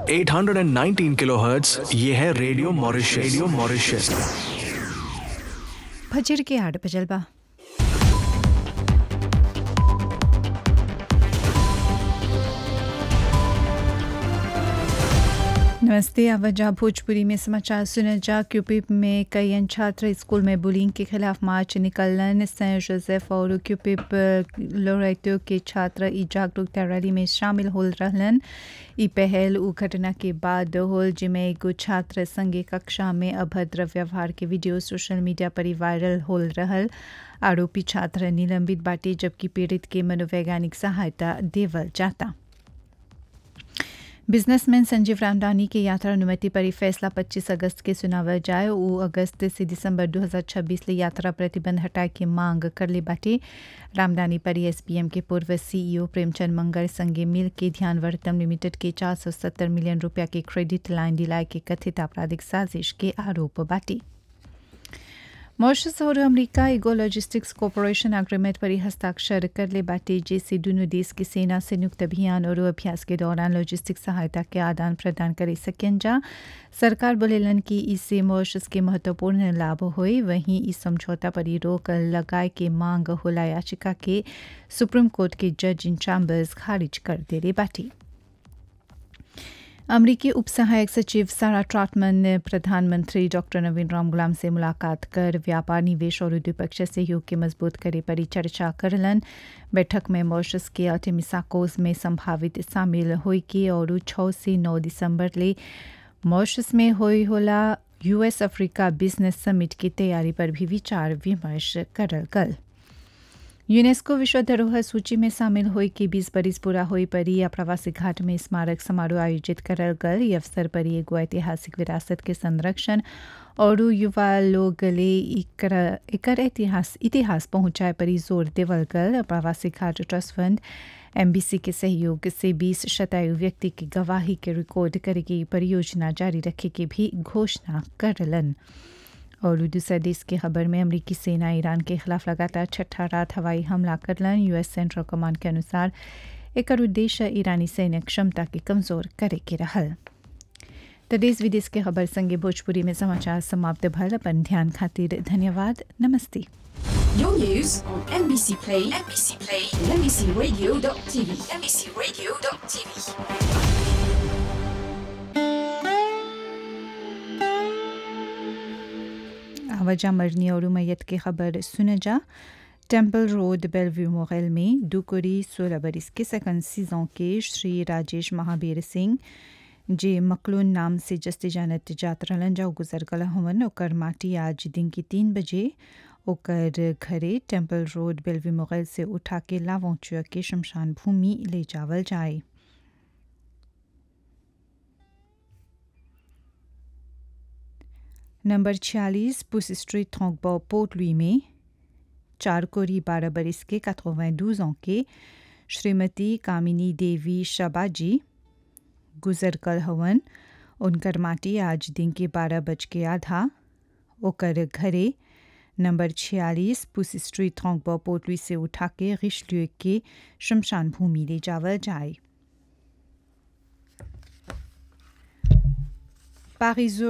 819 kilohertz ये है radio Mauritius radio Mauritius फजर के आठ बजल बा नमस्ते आवाजा भोजपुरी में समाचार सुने जा क्यूपिप में कई अन छात्र स्कूल में बुलिंग के खिलाफ मार्च निकलन सेंट जोसेफ और क्यूपिप लोरेटो के छात्र ई जागरूकता रैली में शामिल हो रहलन ई पहल उ घटना के बाद होल जिमें एगो छात्र संगे कक्षा में अभद्र व्यवहार के वीडियो सोशल मीडिया पर वायरल हो रहल आरोपी छात्र निलंबित बाटे जबकि पीड़ित के मनोवैज्ञानिक सहायता देवल जाता बिजनेसमैन संजीव रामदानी की यात्रा अनुमति पर फैसला 25 अगस्त के सुनावल जाए वो अगस्त से दिसंबर 2026 ले यात्रा प्रतिबंध हटाए की मांग कर ले बाटे रामदानी पर एसपीएम के पूर्व सीईओ प्रेमचंद मंगल संगे मिल के ध्यान वर्तम लिमिटेड के 470 मिलियन रुपया के क्रेडिट लाइन दिलाए के कथित आपराधिक साजिश के आरोप बाटे मॉरिशस और अमेरिका एगो लॉजिस्टिक्स कॉरपोरेशन एग्रीमेंट पर हस्ताक्षर कर ले बाटे जैसे दोनों देश की सेना संयुक्त अभियान और अभ्यास के दौरान लॉजिस्टिक सहायता के आदान प्रदान करे सकें जा सरकार बोलेलन कि इससे मॉरिशस के महत्वपूर्ण लाभ होए वहीं इस समझौता पर रोक लगाए के मांग होला याचिका के सुप्रीम कोर्ट के जज इन चैम्बर्स खारिज कर दे रे बाटी अमरीकी उप सहायक सचिव सारा ट्राटमन ने प्रधानमंत्री डॉक्टर नवीन राम गुलाम से मुलाकात कर व्यापार निवेश और द्विपक्षीय सहयोग के मजबूत करे पर चर्चा करलन बैठक में मॉरिशस के अटेमिसाकोस में संभावित शामिल हुई की और छः से नौ दिसंबर ले मॉरिशस में हुई होला यूएस अफ्रीका बिजनेस समिट की तैयारी पर भी विचार विमर्श करल गल यूनेस्को विश्व धरोहर सूची में शामिल हुई कि बीस बरिस पूरा हुई परी या प्रवासी घाट में स्मारक समारोह आयोजित करल गल ये अवसर पर एगो ऐतिहासिक विरासत के संरक्षण और युवा लोग ले एकर इतिहास इतिहास पहुंचाए पर जोर देवल गल प्रवासी घाट ट्रस्ट फंड एमबीसी के सहयोग से 20 शतायु व्यक्ति की गवाही के रिकॉर्ड करे की परियोजना जारी रखे की भी घोषणा करलन और दूसरा देश की खबर में अमरीकी सेना ईरान के खिलाफ लगातार छठा रात हवाई हमला करलन यूएस सेंट्रल कमांड के अनुसार एक उद्देश्य ईरानी सैन्य क्षमता के कमजोर करे के रहल तो देश विदेश के खबर संगे भोजपुरी में समाचार समाप्त भल अपन ध्यान खातिर धन्यवाद नमस्ते Your news on NBC Play, NBC Play, and NBCRadio.tv, NBCRadio.tv. आवाजा मरनी और मैयत की खबर सुन जा टेम्पल रोड बेलव्यू मोगल में दुकुरी सोलह बरिस के सेकंड सीजन के श्री राजेश महावीर सिंह जे मकलून नाम से जस्ते जानत जात रहलन जा गुजर गला हवन ओकर माटी आज दिन की तीन बजे ओकर घरे टेम्पल रोड बेलव्यू मोगल से उठा के लावोचुआ के शमशान भूमि ले जावल जाए नंबर छियालीस पुस स्ट्रीट थोंगबो पोर्ट लुई में चार कोरी बारह बरिस के कथोवैं के श्रीमती कामिनी देवी शबाजी गुजर कल हवन उनकर माटी आज दिन के बारह बज के आधा ओकर घरे नंबर छियालीस पुस स्ट्रीट थोंगबो पोर्ट लुई से उठा के रिशल्यू के शमशान भूमि ले जावल जाए पारिजो